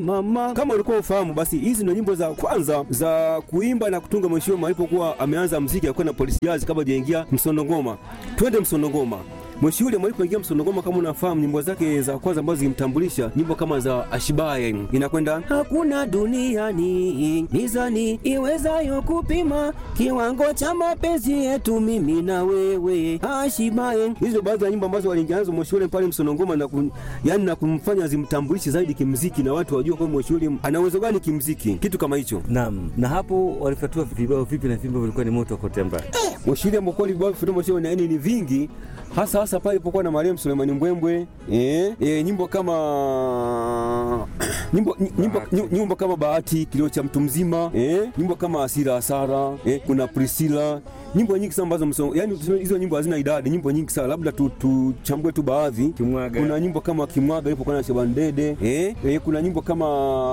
mama. Kama ulikuwa ufahamu, basi hizi ndio nyimbo za kwanza za kuimba na kutunga mheshimiwa alipokuwa ameanza mziki, alikuwa na polisi jazz kabla hajaingia msondongoma. Twende msondongoma. Mwishiule alipoingia msondongoma, kama unafahamu nyimbo zake za kwanza ambazo zilimtambulisha, nyimbo kama za Ashibaye, inakwenda hakuna duniani mizani iwezayo kupima kiwango cha mapenzi yetu mimi na wewe, Ashibaye. Hizo baadhi ya nyimbo ambazo waliingia nazo Mwishiule pale msondongoma, na kun, yani na kumfanya zimtambulishe zaidi kimziki, na watu wajua kwamba Mwishiule ana uwezo gani kimziki, kitu kama hicho. Naam, na hapo walifyatua vibao vipi na vimbo vilikuwa ni moto kote mbali. Mwishiule ambao vibao vya Mwishiule na yani ni vingi hasa hasa pale ilipokuwa na Mariam Sulemani Mbwembwe eh, eh, nyimbo kama nyimbo, nyimbo, nyimbo kama Bahati, kilio cha mtu mzima eh, nyimbo kama Asira Asara eh, kuna Priscilla, nyimbo nyingi sana ambazo yani hizo nyimbo hazina idadi, nyimbo nyingi sana, labda tuchambue tu, tu baadhi. Kimwaga. Kuna nyimbo kama Kimwaga ilipokuwa na Shaban Dede eh, eh, kuna nyimbo kama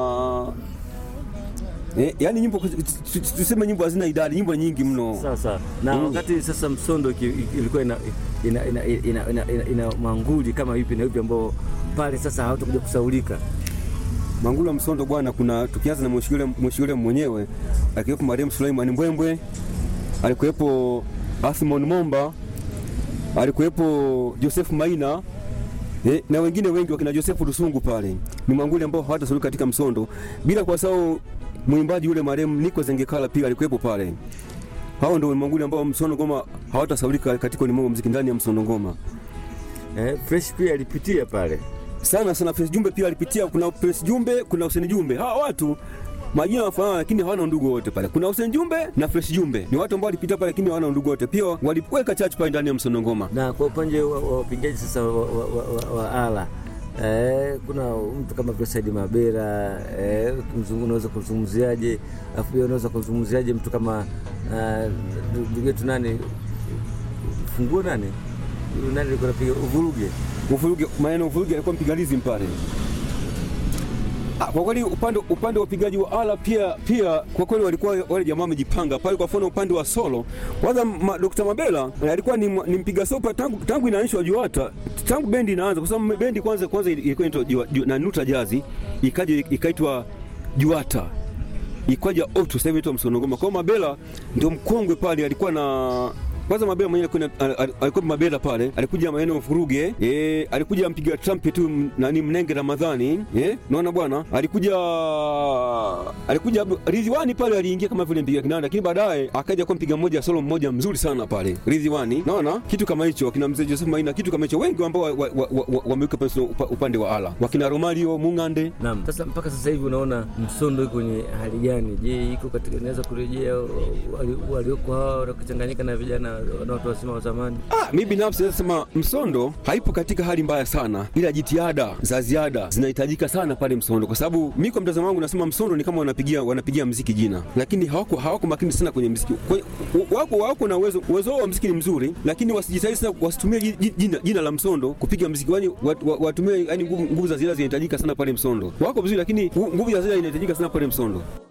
Eh, yani nyimbo tuseme nyimbo hazina idadi, nyimbo nyingi mno. Sasa na mm. wakati sasa Msondo ilikuwa ina, ina, ina, ina, ina, ina, ina manguli kama vipi na vipi ambao pale sasa hawatakuja kusaulika Mangula Msondo bwana, kuna tukianza na mwishiule mwenyewe akiwepo Mariam Suleiman Mbwembwe, alikuwepo Athmon Momba, alikuwepo Joseph Maina eh, na wengine wengi wakina Joseph Rusungu pale. Ni manguli ambao hawatasaulika katika Msondo, bila kwa sababu mwimbaji yule marehemu Niko Zengekala pia alikuwepo pale. Hao ndio manguli ambao Msondo Ngoma hawatasaulika katika ulimwengu muziki ndani ya Msondo Ngoma. Eh, Fresh pia alipitia pale sana sana. Fresh Jumbe pia alipitia, kuna Fresh Jumbe, kuna Hussein Jumbe. Hawa watu majina wafanana, lakini hawana ndugu wote pale. Kuna Hussein Jumbe na Fresh Jumbe, ni watu ambao walipitia pale, lakini hawana ndugu wote. Pia waliweka chachu pale ndani ya Msondo Ngoma. Na kwa upande wa wapigaji sasa wa, wa, wa, wa, wa ala Eh, kuna mtu kama vile Saidi Mabera eh, unaweza kuzungumziaje? Afu pia unaweza kuzungumziaje mtu kama ndugu yetu nani funguo nani nani alikuwa anapiga uvuruge uvuruge, maneno uvuruge alikuwa mpiganizi mpale. Kwa kweli upande upande wa upigaji wa ala pia pia kwa kweli walikuwa wale jamaa wamejipanga pale. Kwa mfano upande wa solo kwanza, ma, Dr. Mabela alikuwa ni, ni mpiga sopa tangu tangu inaanzishwa Juata, tangu bendi inaanza, kwa sababu bendi kwanza kwanza ilikuwa inaitwa na Nuta Jazi, ikaja ikaitwa Juata, ikaja Otu, sasa hivi inaitwa Msondo Ngoma. Kwa Mabela ndio mkongwe pale, alikuwa na kwanza Mabela mwenyewe alikuwa Mabela pale, alikuja maeneo Furuge eh, alikuja mpiga trumpet tu nani Mnenge Ramadhani eh, naona bwana, alikuja alikuja Ridhiwani pale, aliingia kama vile mpiga kinanda, lakini baadaye akaja kwa mpiga mmoja solo mmoja mzuri sana pale Ridhiwani, naona kitu kama hicho, wakina mzee Joseph Maina, kitu kama hicho, wengi ambao wameweka pale upande wa ala, wakina Romario Mungande. Naam, sasa mpaka sasa hivi unaona Msondo iko kwenye hali gani? Je, iko katika inaweza kurejea walioko hao wakichanganyika na vijana watu wasema wa zamani. Ah, mimi binafsi nasema Msondo haipo katika hali mbaya sana, ila jitihada za ziada zinahitajika sana pale Msondo, kwa sababu mimi kwa mtazamo wangu nasema Msondo ni kama wanapigia wanapigia mziki jina, lakini hawako hawako makini sana kwenye mziki. Wako wako na uwezo uwezo wa mziki ni mzuri, lakini wasijitahidi sana, wasitumie jina, jina la Msondo kupiga mziki, yani watumie yani nguvu za ziada zinahitajika sana pale Msondo. Wako vizuri, lakini nguvu za ziada inahitajika sana pale Msondo.